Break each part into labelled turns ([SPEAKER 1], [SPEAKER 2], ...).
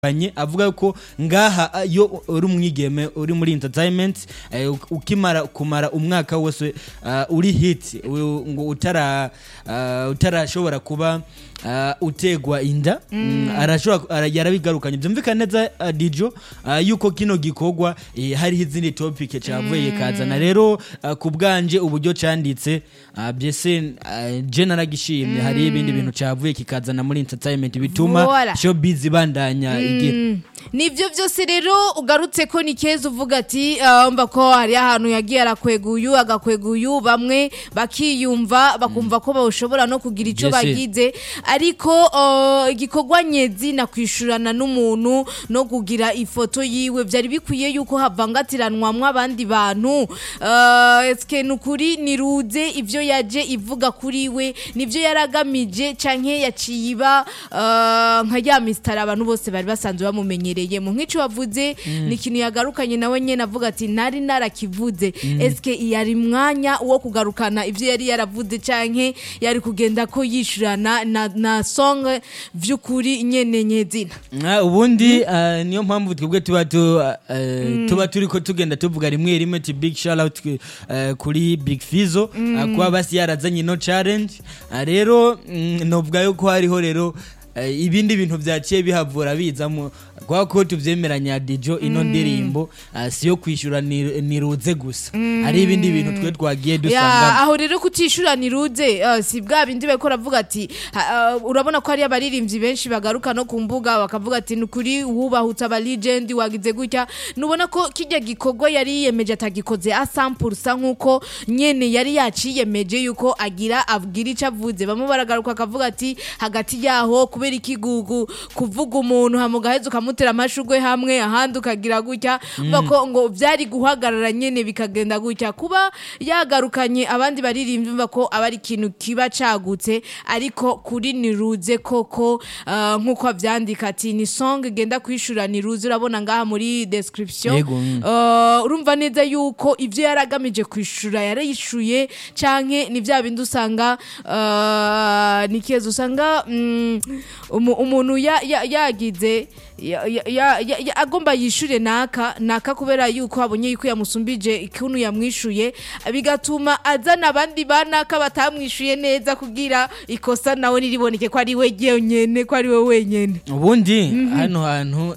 [SPEAKER 1] banye avuga ko ngaha ah, iyo uri umwigeme uri muri entertainment eh, uk- ukimara kumara umwaka wose ah, uri hit u- ngo utara ah, utarashobora kuba ah, utegwa inda mm, arashobora ara- yarabigarukanye byumvikana neza ah, dijo ah, yuko kino gikorwa eh, hariho izindi topic cavuye kazana rero ah, ku bwanje uburyo canditse ah, byese ah, je naragishimye hariho ibindi bintu cavuye kikazana muri entertainment bituma
[SPEAKER 2] Voilà.
[SPEAKER 1] showbiz ibandanya igira
[SPEAKER 2] nibyo byose rero ugarutse ko ni keza uvuga ati "Ah, mba ko hari ahantu yagiye arakwega uyu agakwega uyu bamwe bakiyumva bakumva ko bashobora no kugira icyo
[SPEAKER 1] Yes, yes.
[SPEAKER 2] bagize ariko ah, igikorwa nyezi na kwishurana n'umuntu no kugira ifoto yiwe byari bikwiye yuko havangatiranwamwo abandi bantu Ah, eske ni ukuri niruze ibyo yaje ivuga kuri we nibyo yaragamije canke yaciye iba ah, nka ya misitari abantu bose bari basanzwe bamumenyereye mu nk'ico wavuze ni ikintu yagarukanye nawe nyene avuga ati nari narakivuze eske yari mwanya wo kugarukana ibyo yari yaravuze canke yari kugenda ko yishurana na, na song vy'ukuri nyene nyezina
[SPEAKER 1] Ah, ubundi ah, niyo mpamvu twebwe tuba tu- ah, eh, tuba turiko tugenda tuvuga rimwe rimwe ti big shout out eh, kuri big fizo ah, kuba basi yarazanye ino challenge Ah, rero mm, novuga yuko hariho rero eh, ibindi bintu vyaciye bihavura bizamo kwa ko tuvyemeranya dijo ino ndirimbo ah, siyo kwishura ni- niruze gusa hari ibindi bintu twe twagiye
[SPEAKER 2] ya
[SPEAKER 1] dusangamo
[SPEAKER 2] aho rero kutishura niruze uh, si bwa bindi bariko ravuga ati ha- uh, urabona ko hari abaririmbyi benshi bagaruka no ku mbuga bakavuga ati ni ukuri wubahutse aba legend wagize gutya nubona ko kijya gikorwa yari yiyemeje atagikoze asampulsa nk'uko nyene yari yaciyemeje yuko agira abwira ico avuze bamwe baragaruka akavuga ati hagati yaho kubera ikigugu kuvuga umuntu hama ugaheza ukamutera amashugwe hamwe ahandi ukagira gutya mm. ko ngo vyari guhagarara nyene bikagenda gutya kuba yagarukanye abandi baririmbyi mva ko aba ari ikintu kiba cagutse ariko kuri niruze koko uh, nk'uko avyandika ati ni song genda kwishura niruze urabona ngaha muri description
[SPEAKER 1] Yego, mm.
[SPEAKER 2] uh, urumva neza yuko ivyo yaragamije kwishura yarayishuye canke ni vya bindi usanga uh, ni keza usanga mm, umu- umuntu ya- ya- yagize ya- ya- ya- ya- ya- agomba yishure naka naka kubera yuko abonye yuko yamusumbije ikuntu yamwishuye bigatuma azana abandi banaka batamwishuye neza kugira ikosa nawe niriboneke ko ari we nyene ko ari we wenyene
[SPEAKER 1] ubundi hano hantu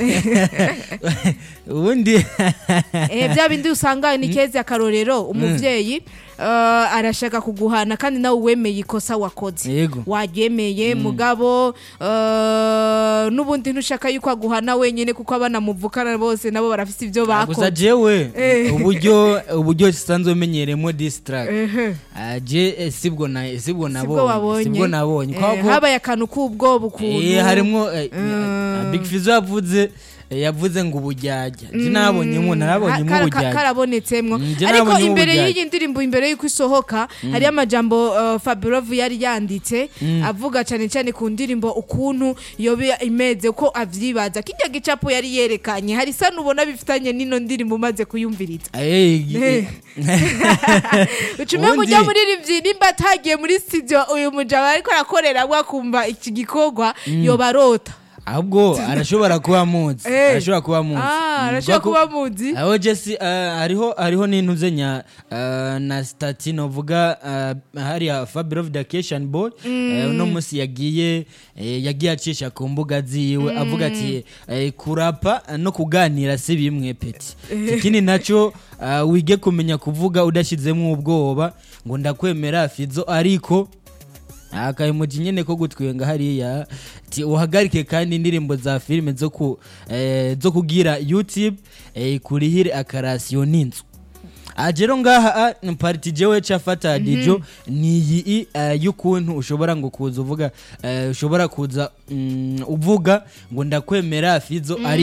[SPEAKER 1] ubundi
[SPEAKER 2] eh bya bindi usanga ni kezi akarorero umuvyeyi uh, arashaka kuguhana kandi nawe wemeye ikosa wakoze
[SPEAKER 1] Yego.
[SPEAKER 2] waryemeye mugabo uh, n'ubundi ntushaka yuko aguhana wenyene kuko abana muvukana bose nabo barafise ivyo
[SPEAKER 1] gusa
[SPEAKER 2] bakoze
[SPEAKER 1] jewe
[SPEAKER 2] Eh.
[SPEAKER 1] uburyo uburyo sisanzwe menyeremo distract
[SPEAKER 2] Ehe.
[SPEAKER 1] Ah, je eh, sibwo na sibwo
[SPEAKER 2] sibwo
[SPEAKER 1] nabonye
[SPEAKER 2] wabonye
[SPEAKER 1] sibwo nabonye
[SPEAKER 2] Eh,
[SPEAKER 1] Kwa ko-
[SPEAKER 2] habaye akantu k'ubwoba ukuntu
[SPEAKER 1] eh, harimwo eh,
[SPEAKER 2] Mm.
[SPEAKER 1] Big Fizzo yavuze eh, yavuze ngo ubujyajya je nabonyemo narabonyemo
[SPEAKER 2] Ka- ka-
[SPEAKER 1] ubujyajya
[SPEAKER 2] karabonetsemwo
[SPEAKER 1] Mm, je
[SPEAKER 2] ariko
[SPEAKER 1] nabonye
[SPEAKER 2] imbere
[SPEAKER 1] ubujyajya.
[SPEAKER 2] y'iyi ndirimbo imbere y'uko isohoka hariyo amajambo uh, Fabirov yari yanditse avuga cyane cyane ku ndirimbo ukuntu yoba imeze uko avyibaza kijya gicapo yari yerekanye hari isa nubona bifitanye n'ino ndirimbo umaze kuyumviriza
[SPEAKER 1] Eh,
[SPEAKER 2] Eh. ucume
[SPEAKER 1] Ubundi-
[SPEAKER 2] mujya muririmbyi nimba atagiye muri studio uyu mujama ariko arakorera akumva iki gikorwa yoba arota
[SPEAKER 1] ahubwo arashobora kuba amuzi
[SPEAKER 2] Eh.
[SPEAKER 1] arashobora kuba amuzi
[SPEAKER 2] ah
[SPEAKER 1] Mm,
[SPEAKER 2] arashobora
[SPEAKER 1] kubera ko-
[SPEAKER 2] kuba muzi
[SPEAKER 1] aho jesi hariho hariho n'intuze nya ah, na stati novuga ah, hariya fabiro vacation boy eh, uno munsi yagiye eh, yagiye acisha ku mbuga ziwe avuga ati eh, kurapa no kuganira si bimwe peti ikindi nacyo ah, wige kumenya kuvuga udashyizemo ubwoba ngo ndakwemera fizo ariko akayemuji nyene ko gutwenga hariya ti uhagarike kandi indirimbo za filime zo ku eh, zo kugira youtube eh, kurihire akarasiyo n'inzu ajero ngaha ah, parti jewe cafata dijo ni iyi uh, y'ukuntu ushobora ngo kuza uvuga eh, ushobora kuza mm, uvuga ngo ndakwemera fizo ariko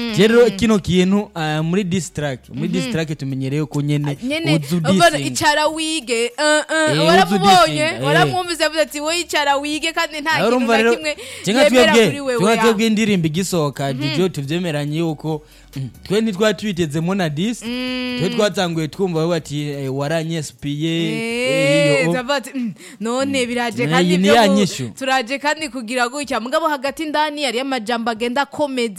[SPEAKER 1] rero kino kintu ah, muri distrack muri distrack tumenyereye ko nyene
[SPEAKER 2] nyene
[SPEAKER 1] uzu
[SPEAKER 2] ubona
[SPEAKER 1] dissing.
[SPEAKER 2] icara wige eh, eh,
[SPEAKER 1] Eh,
[SPEAKER 2] waramubonye
[SPEAKER 1] uzu dissing, eh.
[SPEAKER 2] waramwumvise avuze ati wowe icara wige kandi nta
[SPEAKER 1] Aho
[SPEAKER 2] kintu
[SPEAKER 1] urumva
[SPEAKER 2] na
[SPEAKER 1] rero
[SPEAKER 2] kimwe
[SPEAKER 1] cyangwa
[SPEAKER 2] yemera
[SPEAKER 1] twebwe
[SPEAKER 2] kuri wewe
[SPEAKER 1] cyangwa
[SPEAKER 2] ya.
[SPEAKER 1] twebwe indirimbo igisohoka dijo tuvyemeranye yuko mm, twe ntitwari tubitezemo na dis twe twatanguye twumva we ati eh, waranyespiye
[SPEAKER 2] Eh, ndavuga ati, "Mm, none biraje
[SPEAKER 1] Eh,
[SPEAKER 2] kandi
[SPEAKER 1] iyi ni
[SPEAKER 2] byo
[SPEAKER 1] ya
[SPEAKER 2] ku-
[SPEAKER 1] nyishu.
[SPEAKER 2] turaje kandi kugira gutya mugabo hagati ndani yari amajambo agenda akomeza